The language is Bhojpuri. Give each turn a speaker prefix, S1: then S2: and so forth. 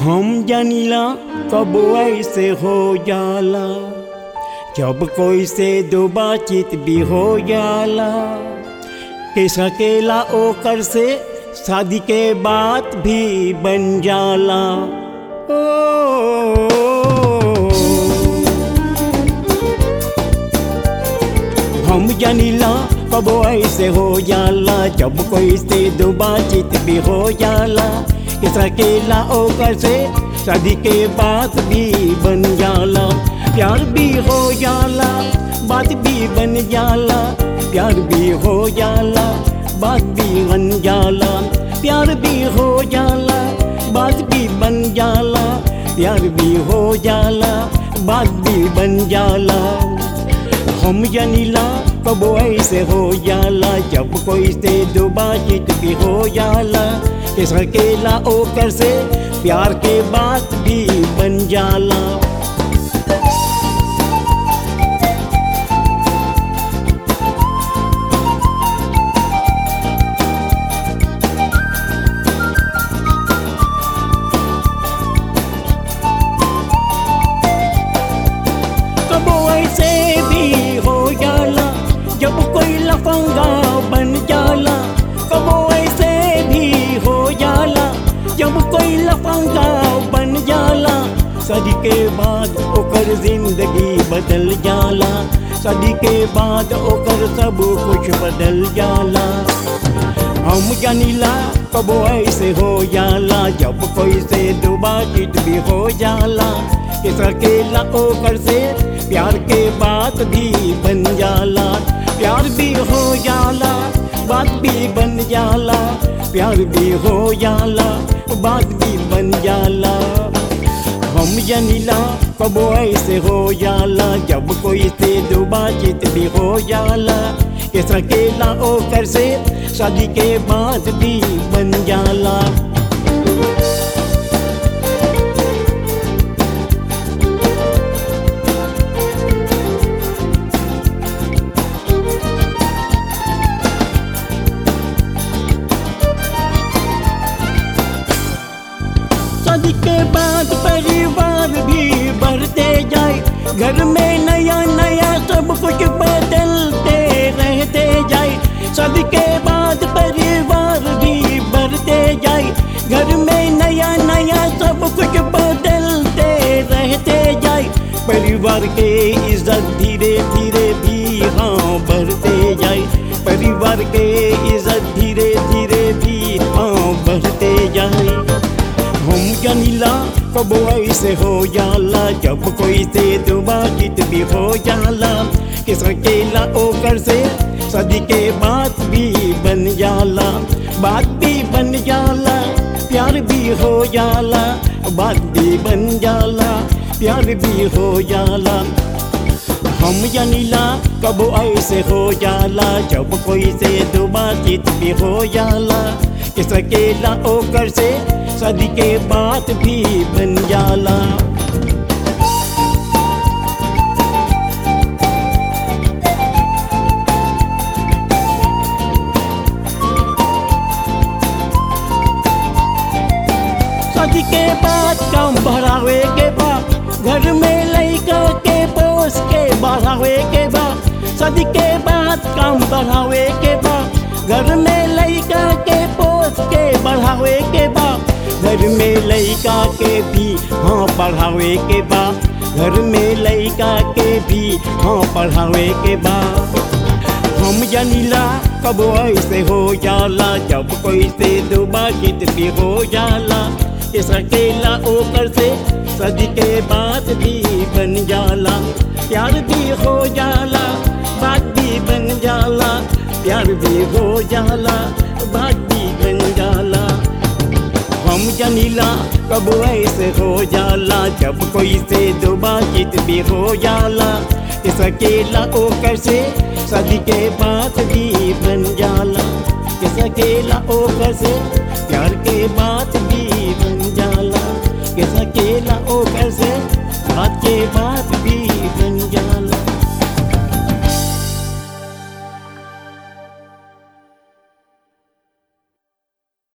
S1: हम जानिला कब ऐसे हो जाला जब कोई से दो बातचीत भी हो जाला कि सकेला ओकर से शादी के बात भी बन जाला ओ हम जानिला कब ऐसे हो जाला जब कोई से दो बातचीत भी हो जाला कि सकेला ओकर से शादी के बात भी बन जाला प्यार भी हो जाला बात भी बन जाला प्यार भी हो जाला बात भी बन जाला प्यार भी हो जाला बात भी बन जाला प्यार भी हो जाला बात भी बन जाला हम जनीला कब ऐसे हो जाला जब कोई से दो बातचीत भी हो जाला कि सकेला ओकर से प्यार के बात भी बन जाला कब ऐसे भी हो जाला जब कोई लफंगा बन जाला कब ऐसे भी हो जाला जब कोई लफंगा बन जाला सदी के बाद ओकर जिंदगी बदल जाला सदी के बाद ओकर सब कुछ बदल जाला हम जानिला कब ऐसे हो जाला जब कोई से दो बातचीत भी हो जाला कि सकेला ओकर से प्यार के बात भी बन जाला प्यार भी हो जाला बात भी बन जाला प्यार भी हो जाला बात भी बन जाला हम जनीला कब ऐसे हो जाला जब कोई से दो बातचीत भी हो जाला कि सकेला ओकर से शादी के बाद भी बन जाला शादी के बाद परिवार भी बढ़ते जाए घर में नया नया सब कुछ बदलते रहते जाए शादी के बाद परिवार भी बढ़ते जाए घर में नया नया सब कुछ बदलते रहते जाए परिवार के इज्जत धीरे धीरे भी हाँ बढ़ते जाए परिवार के इज्जत धीरे धीरे भी हाँ बढ़ते जाए हम जनीला कब ऐसे हो जाला जब कोई से दो बातचीत भी हो जाला कि सकेला ओकर से सदी के बात भी बन जाला बात भी बन जाला प्यार भी हो जाला बात भी बन जाला प्यार भी हो जाला हम जनीला कब ऐसे हो जाला जब कोई से दो बातचीत भी हो जाला कि सकेला ओकर से सदी के बात भी बन जाला शादी के बाद काम बढ़ावे के बाद घर में लड़का के पोस के बढ़ावे के बाद शादी के बाद काम बढ़ावे के बाद घर में लड़का के पोस के बढ़ावे के बाद घर में लड़का के भी हाँ पढ़ावे के बाद घर में लड़का के भी हाँ पढ़ावे के बाद हम जनीला कब ऐसे हो जाला जब कोई से दो बातचीत भी हो जाला कि सकेला ओकर से सदी के बात भी बन जाला प्यार भी हो जाला बात भी बन जाला प्यार भी हो जाला बात भी बन जाला हम जनीला कब ऐसे हो जाला जब कोई से दो बातचीत भी हो जाला कि सकेला ओकर से सदी के बात भी बन जाला कि सकेला ओकर से प्यार के बात भी बन जाला कि सकेला ओकर से बात के बात